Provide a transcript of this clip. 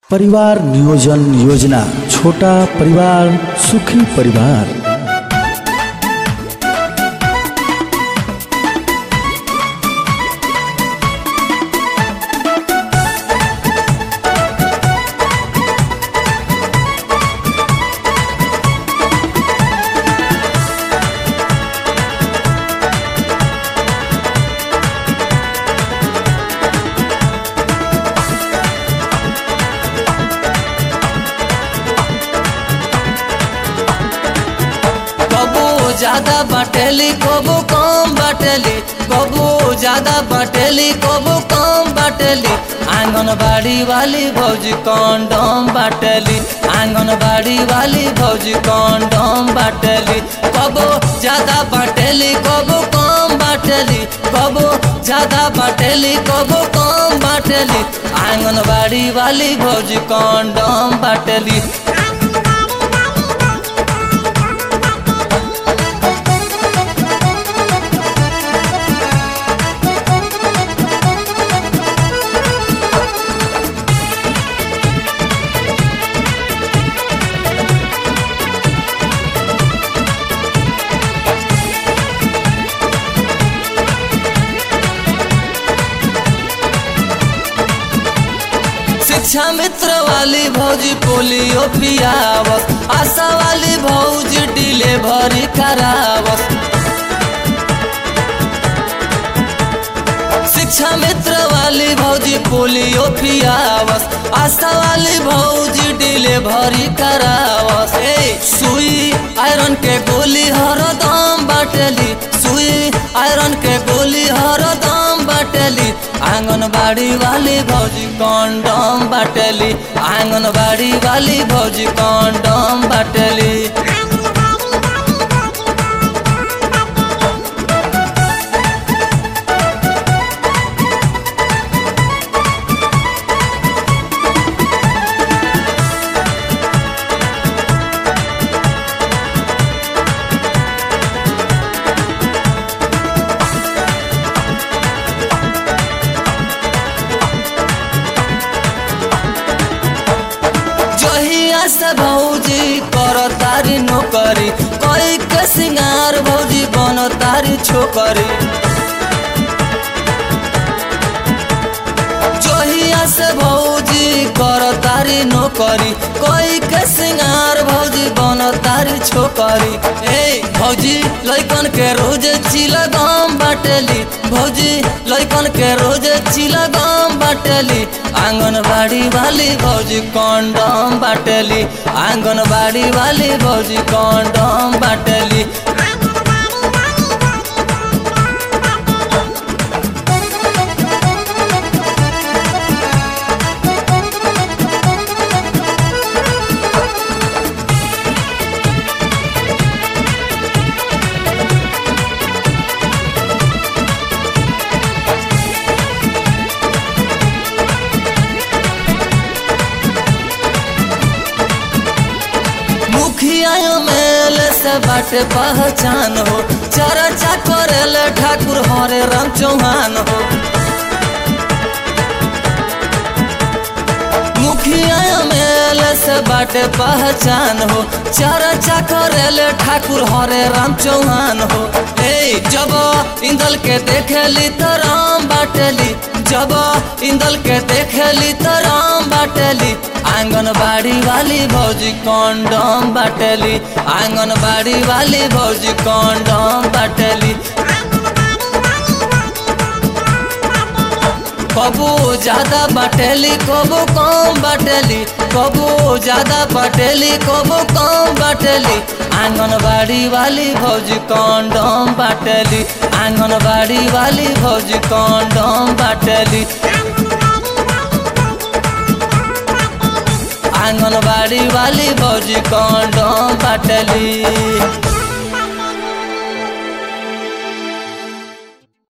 परिवार नियोजन योजना छोटा परिवार सुखी परिवार कबू ज्यादा बटेली कबू कम बटेली कबू ज्यादा बटेली कबू कम बटेली आंगनबाड़ी वाली भौजी कंडम बटेली आंगनबाड़ी वाली भौजी कंडम बटेली कबू ज्यादा बटेली कबू कम बटेली कबू ज्यादा बटेली कबू कम बटेली आंगनबाड़ी वाली भौजी कंडम बटेली शिक्षा मित्र वाली भौजी पोलियो पियावस आशा वाली भौजी डिलीवरी करावस शिक्षा मित्र वाली भौजी पोलियो पियावस आशा वाली भौजी डिलीवरी करावस ए सुई आयरन के गोली हरदम बाटली सुई आयरन के गोली हरदम बाटली आंगनबाड़ी वाली भौजी कंडम बाटली आंगनबाड़ी वाली भौजी कंडम बाटली जहिया से भौजी कर तारी नौकरी कोई के सिंगार भौजी बन तारी छोकरी जहिया से भौजी कर तारी नौकरी कोई के सिंगार भौजी बन तारी छोकरी ए भौजी लइकन के रोज चिला गम बाटली भौजी लइकन के रोज चिला गम बाटली आंगनबाड़ी वाली भौजी कंडम बाटली आंगनबाड़ी वाली भौजी कंडम बाटली मुखिया मेल से बाटे पहचान हो चर्चा करेल ठाकुर हरे राम चौहान हो मुखिया मेल से बाटे पहचान हो चर्चा करेल ठाकुर हरे राम चौहान हो ए जब इंदल के देखेली तो राम बाटली जब इंदल के देखेली तो राम बाटली आंगनबाड़ी वाली भौजी कंडम बाटली आंगनबाड़ी वाली भौजी कंडम बाटली कबू ज्यादा बटेली कबू कम बटेली कबू ज्यादा बटेली कबू कम बटेली आंगनबाड़ी वाली भौजी कंडम बाटली आंगनबाड़ी वाली भौजी कंडम बाटली आंगनबाड़ी वाली भौजी कंडम बाटली